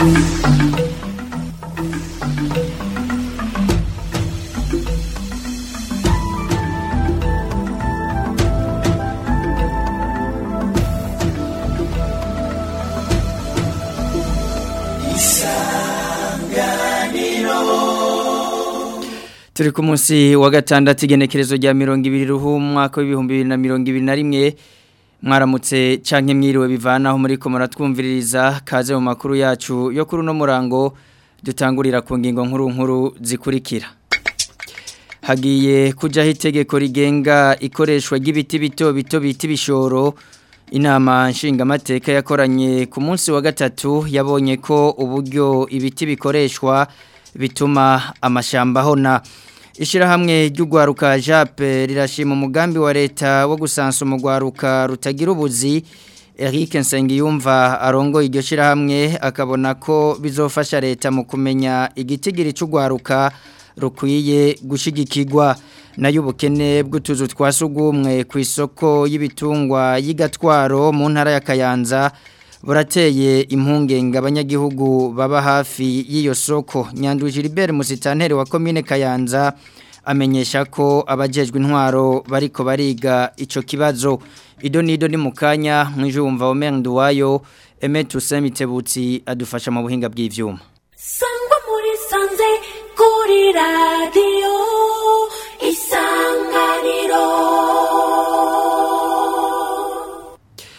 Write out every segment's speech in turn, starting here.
turi ku munsi wa gatandatu igenekerezo rya mirongo ibiri ruhu umwaka w'ibihumbi bibiri na mirongo ibiri na rimwe mwaramutse canke mwiriwe bivanaho muri ko muratwumviririza kaze mu makuru yacu yo kuri uno murango dutangurira ku ngingo nkuru nkuru zikurikira hagiye kujaho itegeko rigenga ikoreshwa ry'ibiti bito bito bita ibishoro inama nshingamateka yakoranye ku munsi wa gatatu yabonye ko uburyo ibiti bikoreshwa bituma amashamba ahona ishyirahamwe ry'urwaruka jape rirashima umugambi wa leta wo gusansa umugwaruka rutagira ubuzi Eric Nsengiyumva arongoye iryo shyirahamwe akabona ko bizofasha leta mu kumenya igitigiri cy'urwaruka rukwiye gushyigikirwa nayo ubukene bw'utuzu twa sugumwe ku isoko y'ibitungwa y'igatwaro mu ntara ya Kayanza burateye impungenge abanyagihugu baba hafi y'iyo soko nyandu Gilbert Musitanteri wa commune Kayanza amenyesha ko abajejwe intwaro bariko bariga ico kibazo ido nido ni mukanya mwijumva Omer Nduwayo Emetu Semitebutsi adufasha mu buhinga bw'ivyuma Sangwa muri sanze kuri radio isanganiro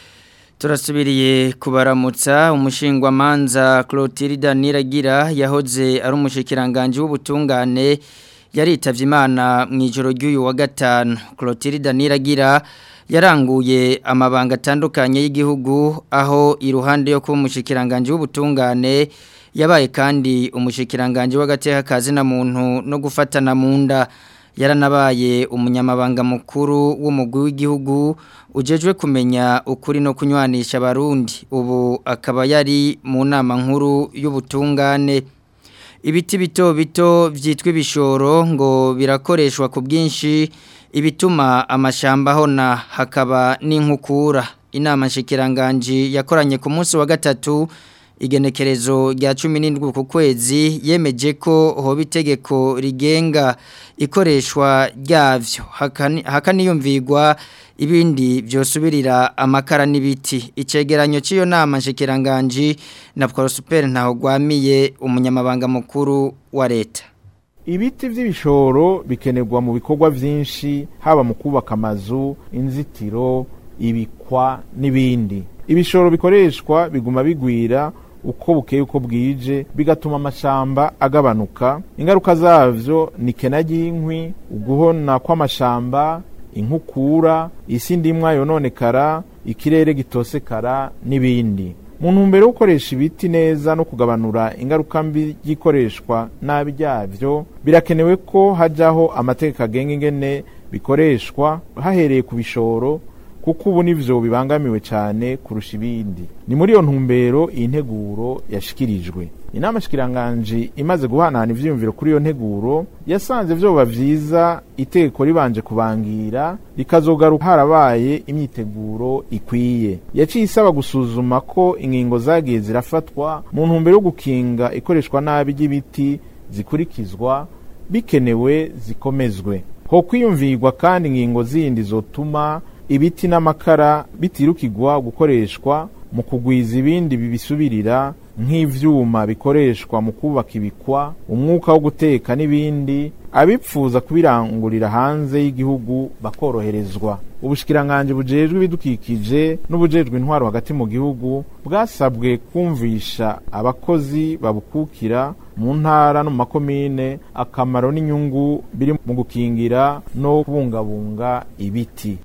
Turasubiriye kubaramutsa umushingwa manza Clotilde Niragira yahoze ari umushikiranganje w'ubutungane yaritavye Imana mu ijoro ry'uyu wa gatanu Clotilde Niragira yaranguye amabanga atandukanye y'igihugu aho iruhande yo kuba umushikiranganje w'ubutungane yabaye kandi umushikiranganje w'agateka kazi na muntu no gufatana mu nda yaranabaye umunyamabanga mukuru w'umugwi w'igihugu ujejwe kumenya ukuri no kunywanisha abarundi ubu akaba yari mu nama nkuru y'ubutungane ibiti bito bito byitwa ibishoro ngo birakoreshwa ku bwinshi ibituma amashamba ahona hakaba n'inkukura inama nshikiranganji yakoranye ku munsi wa gatatu igenekerezo rya cumi n'indwi ku kwezi yemeje ko hoba itegeko rigenga ikoreshwa ryavyo hakaniyumvirwa ibindi byosubirira amakara n'ibiti icegeranyo cy'iyo nama nshikiranganji na Prosper ntaho gwamiye umunyamabanga mukuru wa leta ibiti by'ibishoro bikenerwa mu bikorwa byinshi haba mu kubaka amazu inzitiro ibikwa n'ibindi ibishoro bikoreshwa biguma bigwira uko bukeye uko bwije bigatuma amashamba agabanuka ingaruka zavyo ni kena ry'inkwi uguhona kw'amashamba inkukura isi ndimwa yononekara ikirere gitosekara n'ibindi mu ntumbero yo gukoresha ibiti neza no kugabanura ingaruka mbi y'ikoreshwa nabi ryavyo birakenewe ko hajaho amategeko agenga ingene bikoreshwa hahereye ku bishoro kuko ubu nivyo bibangamiwe cyane kurusha ibindi ni muri iyo ntumbero iyi nteguro yashikirijwe inama shikiranganje imaze guhanahana ivyiyumviro kuri iyo nteguro yasanze vyoba vyiza itegeko ribanje kubangira rikazogaruka harabaye imyiteguro ikwiye yaciye isaba gusuzuma ko ingingo zagiye zirafatwa mu ntumbero yo gukinga ikoreshwa nabi ry'ibiti zikurikizwa bikenewe zikomezwe ho kwiyumvirwa kandi ingingo zindi zotuma ibiti n'amakara bitirukirwa gukoreshwa mu kugwiza ibindi bibisubirira nk'ivyuma bikoreshwa mu kubaka ibikwa umwuka wo guteka n'ibindi abipfuza kubirangurira hanze y'igihugu bakoroherezwa ubushikiranganje bujejwe ibidukikije n'ubujejwe intwaro hagati mu gihugu bwasabwe kumvisha abakozi babukukira mu ntara no mu makomine akamaro n'inyungu biri mu gukingira no kubungabunga ibiti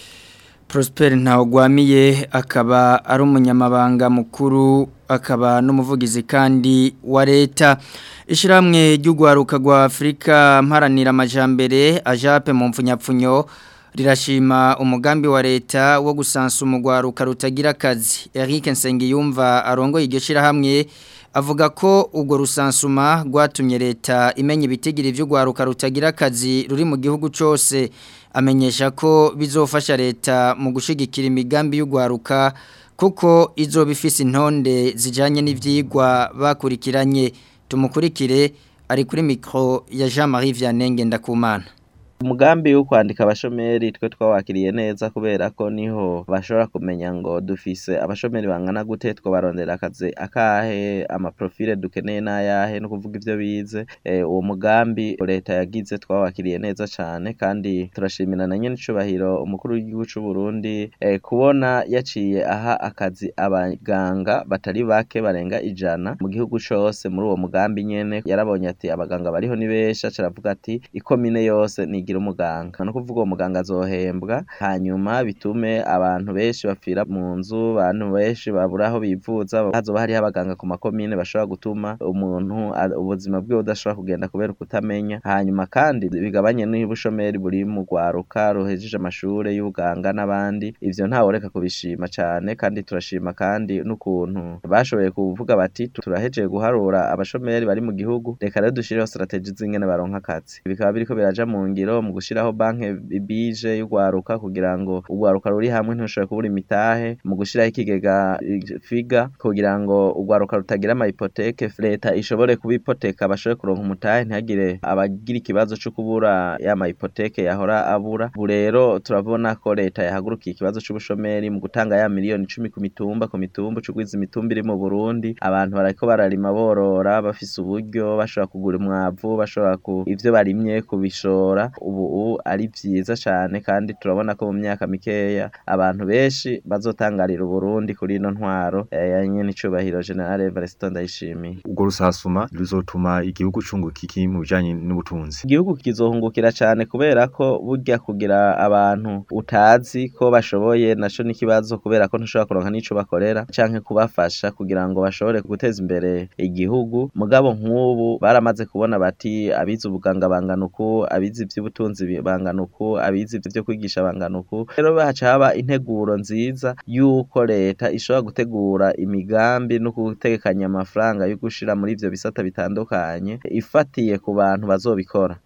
Prosper ntawugwamiye akaba ari umunyamabanga mukuru akaba n'umuvugizi kandi wa leta ishyirahamwe ry'urwaruka rwa afurika mparanira amajyambere ajape mu mfunyapfunyo rirashima umugambi wa leta wo gusansa umugwaruka rutagira akazi Eric Nsengiyumva arongoye iryo shyirahamwe avuga ko ubwo rusansuma rwatumye leta imenya ibitigiri by'urwaruka rutagira akazi ruri mu gihugu cyose amenyesha ko bizofasha leta mu gushigikira imigambi y'urwaruka kuko izo bifise intonde zijanye n'ivyigwa bakurikiranye tumukurikire ari kuri mikro ya Jean-Marie Vianney Ngendakumana umugambi wo kwandika abashomeri twe twawakiriye neza kubera ko niho bashobora kumenya ngo dufise abashomeri bangana gute twobarondera akazi akahe amaprofile dukeneye n'ayahe no kuvuga ivyo bize eh, uwo mugambi leta yagize twawakiriye neza cane kandi turashimira na nyene icubahiro umukuru w'igihugu c'u Burundi eh, kubona yaciye aha akazi abaganga batari bake barenga ijana mu gihugu cose muri uwo mugambi nyene yarabonye ati abaganga bariho ni benshi aca aravuga ati ikomine yose nigira umuganga no kuvuga uwo muganga azohembwa hanyuma bitume abantu benshi bapfira mu nzu abantu benshi babura aho bivuza hazoba hariho abaganga ku makomine bashobora gutuma umuntu a- ubuzima bwiwe budashobora kugenda kubera ukutamenya hanyuma kandi bigabanye n'ubushomeri buri mu rwaruka ruhejeje amashure y'ubuganga n'abandi ivyo ntaworeka kubishima cane kandi turashima kandi n'ukuntu bashoboye kuvuga bati turahejeje guharura abashomeri bari mu gihugu reka rero dushireho strategie z'ingene baronka akazi bikaba biriko biraja mu ngiro mu gushiraho banke bije y'ugwaruka kugira ngo ugwaruka ruri hamwe ntushobore kubura imitahe mu gushiraho ikigega eh, figa kugira ngo ugwaruka rutagira ama hypothèque leta ishobore kubipoteka bashobore kuronka umutahe ntihagire abagira ikibazo co kubura ya ma hypothèque yahora abura ubu rero turabona ko leta yahagurukiye ikibazo c'ubushomeri mu gutanga ya miliyoni icumi ku mitumba ku mitumba cugwiza imitumba iri mu Burundi abantu bariko bararima borora bafise uburyo bashobora kugura umwavu bashobora ku ivyo barimye kubishora ubu ari vyiza cane kandi turabona ko mu myaka mikeya abantu benshi bazotangarira Uburundi kuri ino ntwaro eh, ya nyene icubahiro General Evariste Ndayishimiye ubwo rusasuma ruzotuma igihugu cunguka iki mu bijanye n'ubutunzi igihugu kizohungukira cane kubera ko burya kugira abantu utazi ko bashoboye naco n'ikibazo kubera ko ntushobora kuronka n'ico bakorera canke kubafasha kugira ngo bashobore guteza imbere igihugu mugabo nk'ubu baramaze kubona bati abize ubuganga bangana uku abize ivy'ubutunzi bi- bangana uku abize ivyo kwigisha bangana uku rero haca haba integuro nziza yuko leta ishobora gutegura imigambi no gutegekanya amafaranga yo gushira muri ivyo bisata bitandukanye ifatiye ku bantu bazobikora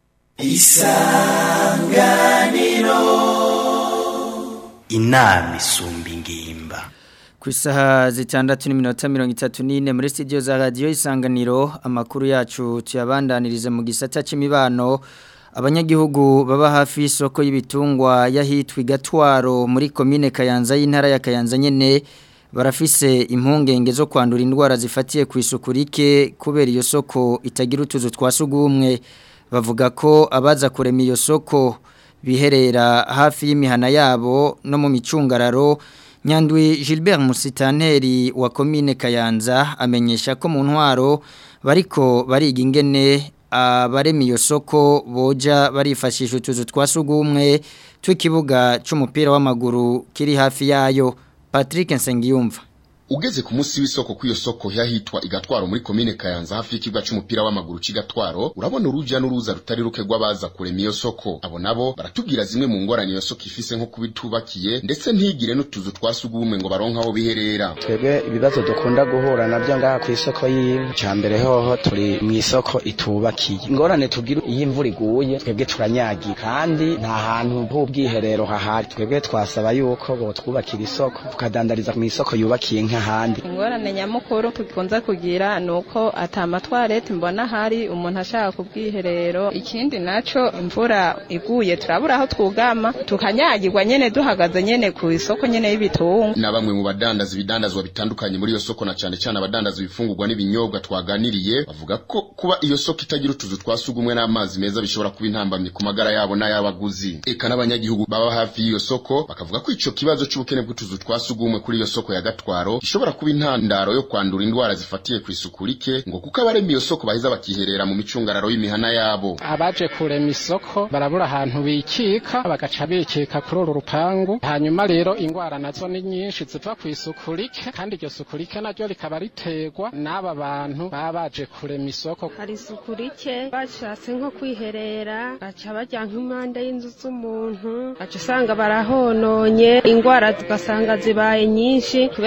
inama isumba ingimba ku isaha zitandatu n'iminota mirongo itatu n'ine muri studio za radiyo isanganiro amakuru yacu tuyabandanirize mu gisata cy'imibano abanyagihugu baba hafi y'isoko y'ibitungwa y'ahitwa igatwaro muri komine kayanza y'intara ya kayanza nyene barafise impungenge zo kwandura indwara zifatiye ku isuku rike kubera iyo soko itagira utuzu twa sugumwe bavuga ko abaza kurema iyo soko biherera hafi y'imihana yabo no mu micungararo Nyandwi Gilbert Musitanteri wa komine Kayanza amenyesha ko mu ntwaro bariko bariga ingene abarema iyo soko boja barifashisha utuzu twa sugumwe tw'ikibuga c'umupira w'amaguru kiri hafi yayo Patrick Nsengiyumva ugeze ku munsi w'isoko kw'iyo soko yahitwa igatwaro muri komine kayanza hafi y'ikibuga c'umupira w'amaguru c'igatwaro urabona uruja n'uruza rutari ruke rw'abaza kurema iyo soko abo nabo baratubwira zimwe mu ngorane iyo soko ifise nko kubitubakiye ndetse ntigire n'utuzu twa sugumwe ngo baronke aho biherera twebwe ibibazo dukunda guhura nabyo ngaha ku isoko y'inka cya mbere hoho turi mu isoko itubakiye ingorane tugira iyo imvura iguye twebwe turanyagira kandi nta hantu h'ubwiherero hahari twebwe twasaba yuko botwubakira isoko tukadandariza mu isoko yubakiye nk'ahandi ingorane nyamukuru tukunze kugira ni uko atamatwarete mbona hari umuntu ashaka ku bwiherero ikindi naco imvura iguye turabura aho twugama tukanyagirwa nyene duhagaze nyene ku isoko nyene y'ibitungwa na bamwe mu badandaza ibidandazwa bitandukanye muri iyo soko na cane cane abadandaza ibifungurwa n'ibinyobwa twaganiriye bavuga ko kuba iyo soko itagira utuzu twa sugumwe n'amazi meza bishobora kuba intambamye ku magara yabo n'ay'abaguzi eka n'abanyagihugu baba hafi y'iyo soko bakavuga ko ico kibazo c'ubukene bw'utuzu twa sugumwe kuri iyo soko ya gatwaro gishobora kuba intandaro yo kwandura indwara zifatiye ku isuku rike ngo kuko abarema iyo soko baheza bakiherera mu micungararo y'imihana yabo abaje kurema isoko barabura ahantu bikika bagaca bikika kuri uru rupangu hanyuma rero ingwara nazo ni nyinshi ziva ku isuku rike kandi iryo suku rike naryo rikaba riterwa n'aba bantu baba baje kurema isoko hari isuku rike bashatse nko kwiherera baca bajya nk'impande y'inzu z'umuntu baca usanga barahononye ingwara tugasanga zibaye nyinshi kubera nyine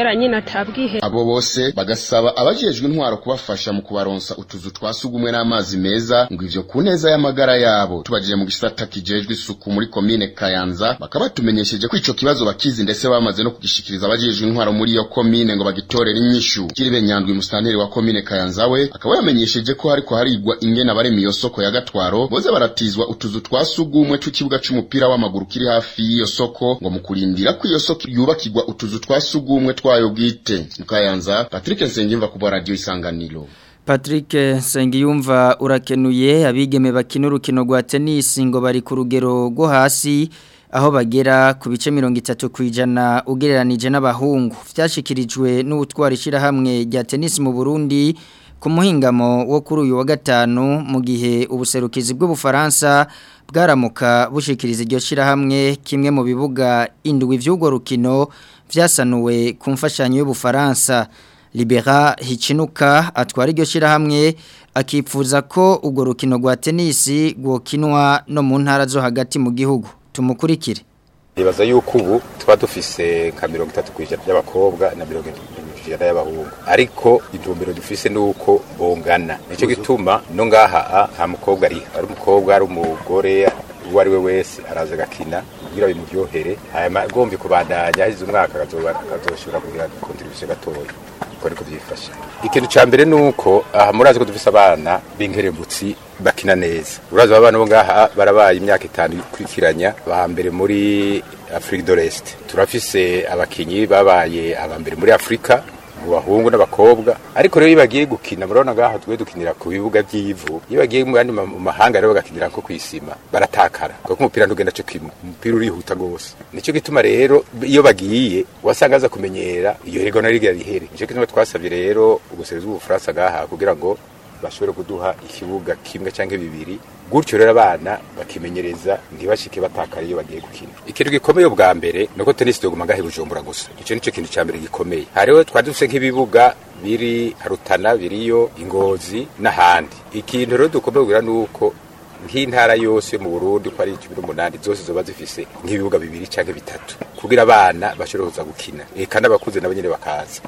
atabwihe abo bose bagasaba abajejwe intwaro kubafasha mu kubaronsa utuzu twa sugumwe n'amazi meza ngo ivyo ku neza y'amagara yabo tubajije mu gisata kijejwe isuku muri komine Kayanza bakaba batumenyesheje ko ico kibazo bakizi ndetse bamaze no kugishikiriza abajejwe intwaro muri iyo komine ngo bagitorere inyishu kiribe nyandwi musitanteri wa komine Kayanza we akaba yamenyesheje ko hariko harigwa ingene abarema iyo soko ya gatwaro boze baratizwa utuzu twa sugumwe tw'ikibuga c'umupira w'amaguru kiri hafi y'iyo soko ngo mu kurindira ko iyo soko yubakirwa utuzu twa sugumwe twayo bwite mu Kayanza Patrick Nsengimva ku bwa radio isanganiro Patrick Sengiyumva urakenuye abigeme bakina urukino rwa tennis ngo bari ku rugero rwo hasi aho bagera ku bice mirongo itatu ku ijana ugereranije n'abahungu byashyikirijwe n'ubutwara ishyirahamwe rya tennis mu Burundi ku muhingamo wo kuri uyu wa gatanu mu gihe ubuserukizi bw'ubufaransa bwaramuka bushikiriza iryo shyirahamwe kimwe mu bibuga indwi by'urwo rukino byasanuwe ku mfashanyo y'ubufaransa Libera Hichinuka atwara iryo shyirahamwe akifuza ko urwo rukino rwa tenisi rwokinwa no mu ntara zo hagati mu gihugu tumukurikire nibaza yuko ubu tuba dufise nka mirongo itatu ku ijana by'abakobwa na mirongo itatu ku ijana y'abahungu ariko intumbero dufise ni uko bongana nicyo gituma no ngaha nta mukobwa ari ari umukobwa ari umugore uwo ari we wese araza agakina kugira bimuryohere hanyuma agomba kubandanya ahize umwaka akazoshobora kugira kontribusiyo gatoya uko niko byifashe ikintu cya mbere ni uko aha murazi ko dufise abana b'inkerebutsi bakina neza urazi abana bo ngaha barabaye imyaka itanu ikurikiranya ba mbere muri afurika do resite turafise abakinnyi babaye aba mbere muri afurika mu bahungu n'abakobwa ariko rero iyo bagiye gukina murabona ngaho twe dukinira ku bibuga by'ivu iyo bagiye mu yandi mahanga rero bagakinira nko kwisima baratakara kuko umupira ntugenda cyo kimwe umupira urihuta gose nicyo gituma rero iyo bagiye wasanga aza kumenyera iyo higo nari rihere nicyo gituma twasabye rero ubuseruzi bw'ubufaransa ngaha kugira ngo bashobore kuduha ikibuga kimwe cyangwa bibiri gutyo rero abana bakimenyereza ntibashike batakara iyo bagiye gukina ikintu gikomeye bwa mbere nuko tennis doguma ngahe bujumbura gusa icyo nicyo kintu cya mbere gikomeye hariho twari dufise nk'ibibuga biri harutana biriyo ingozi n'ahandi ikintu rero dukomeye kugira nuko nk'intara yose mu Burundi ko ari 18 zose zoba zifise nk'ibibuga bibiri cyangwa bitatu kugira abana bashobore kuza gukina eka n'abakuze nabo nyene bakaza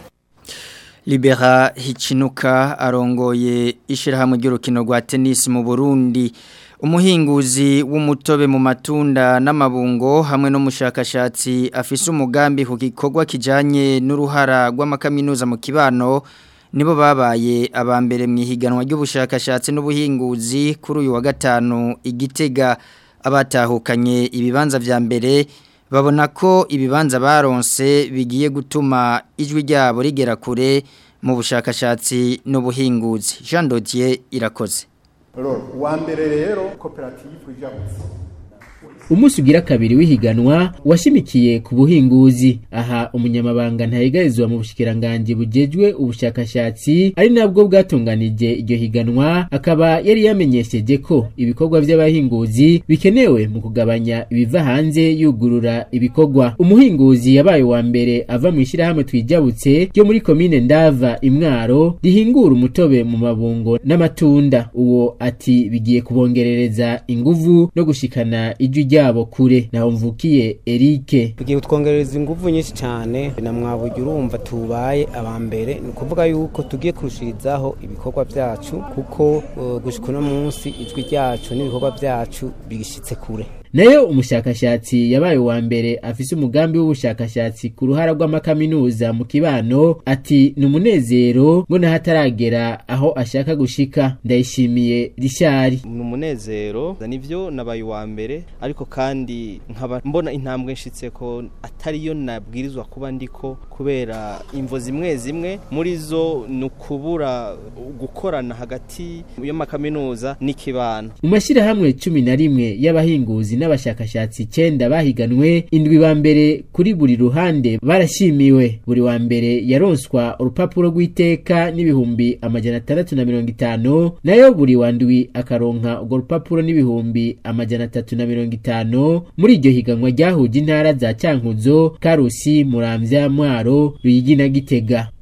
Libera Hichinuka arongoye ishirahamwe ry'urukino rwa tennis mu Burundi umuhinguzi w'umutobe mu matunda n'amabungo hamwe n'umushakashatsi afise umugambi ku gikorwa kijanye n'uruhara rw'amakaminuza mu kibano nibo babaye abambere mu ihiganwa ry'ubushakashatsi n'ubuhinguzi kuri uyu wa gatanu igitega abatahukanye ibibanza vya mbere babona ko ibibanza baronse bigiye gutuma ijwi ryabo rigera kure mu bushakashatsi n'ubuhinguzi Jean Dodier irakoze uwa mbere rero koperative ijabutse umunsi ugira kabiri w'ihiganwa washimikiye ku buhinguzi aha umunyamabanga ntayigarizwa mu bushikiranganje bujejwe ubushakashatsi ari nabwo bwatunganije iryo higanwa akaba yari yamenyesheje ko ibikorwa by'abahinguzi bikenewe mu kugabanya ibiva hanze yugurura ibikorwa umuhinguzi yabaye wa mbere ava mu ishyirahamwe twijabutse ryo muri komine ndava imwaro rihingura umutobe mu mabungo n'amatunda uwo ati bigiye kubongerereza inguvu no gushikana ijwi ryabo kure naho mvukiye Eric bigiye kutwongereza ingufu nyinshi cyane na mwabuge urumva tubaye abambere ni ukuvuga yuko tugiye kurushirizaho ibikorwa byacu kuko uh, gushika uno munsi ijwi ryacu n'ibikorwa byacu bigishitse kure nayo umushakashatsi yabaye wa mbere afise umugambi w'ubushakashatsi ku ruhara rw'amakaminuza mu kibano ati ni umunezero ngo nahataragera aho ashaka gushika ndayishimiye rishari ni umunezero nivyo nabaye wa mbere ariko kandi nkaba mbona intambwe nshitse ko atariyo nabwirizwa kuba ndiko kubera imvo zimwe zimwe muri zo ni ukubura gukorana hagati y'amakaminuza n'ikibano mu mashyirahamwe cumi na rimwe y'abahinguzi n'abashakashatsi icyenda bahiganwe indwi ba mbere kuri buri ruhande barashimiwe buri wa mbere yaronswa urupapuro rw'iteka n'ibihumbi amajana atandatu na mirongo itanu nayo buri wa ndwi akaronka urwo rupapuro n'ibihumbi amajana atatu na mirongo itanu muri iryo higanwa ryahuje intara za cyankuzo karusi muramvya mwaro ruyigi na gitega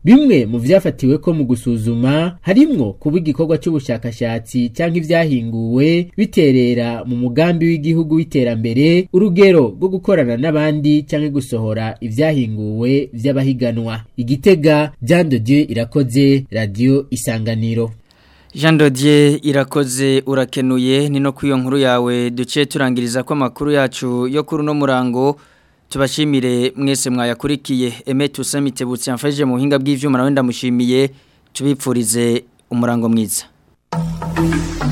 bimwe mu vyafatiwe ko mu gusuzuma harimwo kuba igikorwa c'ubushakashatsi canke ivyahinguwe biterera mu mugambi w'igihugu w'iterambere urugero rwo gukorana n'abandi canke gusohora ivyahinguwe vy'abahiganwa igitega Jean de Dieu irakoze radio isanganiro Jean Dodier irakoze urakenuye ni no kwiyo nkuru yawe duce turangiriza ko amakuru yacu yo kuri no murango tubashimire mwese mwayakurikiye Aime Tusamite butse yamfashije mu buhinga bw'ivyuma nawe ndamushimiye tubipfurize umurango mwiza